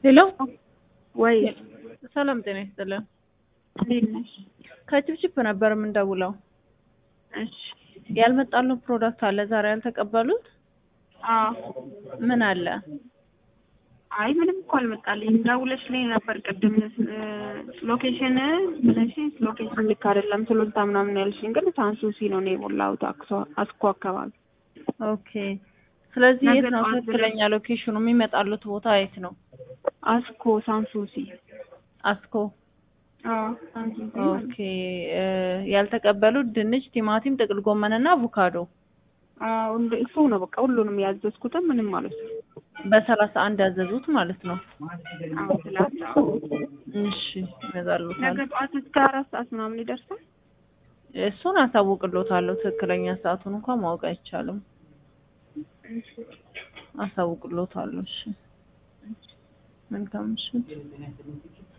ሄሎ ወይ ሰላም ጤና ይስጥልን። እንዴት ነሽ? ከችፕችፕ ነበር የምንደውለው። እሺ ያልመጣልን ፕሮዳክት አለ ዛሬ ያልተቀበሉት? አዎ። ምን አለ? አይ ምንም እኮ አልመጣልኝም። ደውለሽልኝ ነበር ቅድም ሎኬሽን ብለሽ ሎኬሽን ልክ አይደለም ስሎልታ ምናምን ያልሽኝ፣ ግን ሳንሱሲ ነው እኔ የሞላሁት አክሶ- አስኮ አካባቢ። ኦኬ። ስለዚህ ነገ የት ነው ጠዋት ትክክለኛ ሎኬሽኑ? የሚመጣሉት ቦታ የት ነው? አስኮ ሳንሱሲ። አስኮ። አዎ ሳንሱሲ። ኦኬ። እ ያልተቀበሉት ድንች፣ ቲማቲም፣ ጥቅል ጎመን እና አቮካዶ አዎ እንደ- እሱ ነው በቃ ሁሉንም ያዘዝኩትም ምንም ማለት ነው። በሰላሳ አንድ ያዘዙት ማለት ነው። አዎ ስላለ እሺ ይመጣሉታል። ነገ ጠዋት እስከ አራት ሰዓት ምናምን ይደርሳል። እሱን አሳውቅሎታለሁ። ትክክለኛ ሰዓቱን እንኳን ማወቅ አይቻልም። አሳውቅሎታለሁ። እሺ መልካም ምሽት።